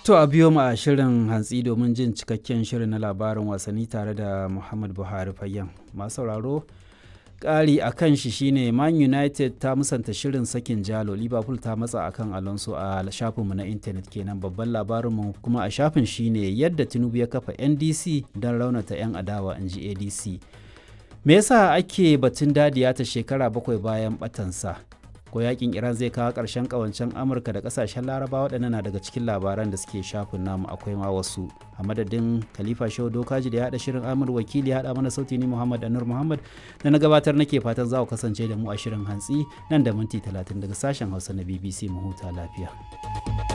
To a biyo mu a shirin hantsi domin jin cikakken shirin na labarin wasanni tare da Muhammad Buhari Fayyan. Masu sauraro ƙari a kan shi shine Man United ta musanta shirin sakin jalo Liverpool ta matsa akan Alonso a shafinmu na intanet kenan babban labarinmu kuma a shafin shine yadda Tinubu ya kafa NDC don raunata 'yan adawa in ji ADC. Me yasa ake batun dadiya ta shekara bakwai bayan batansa? ko yakin iran zai kawo ƙarshen ƙawancen amurka da ƙasashen laraba waɗannan na daga cikin labaran da suke shafin namu akwai ma wasu a madadin khalifa shehu dokaji da ya haɗa shirin amur wakili ya haɗa mana sauti ni muhammad anur muhammad da na gabatar nake fatan za ku kasance da mu a shirin hantsi nan da minti talatin daga sashen hausa na bbc mu huta lafiya.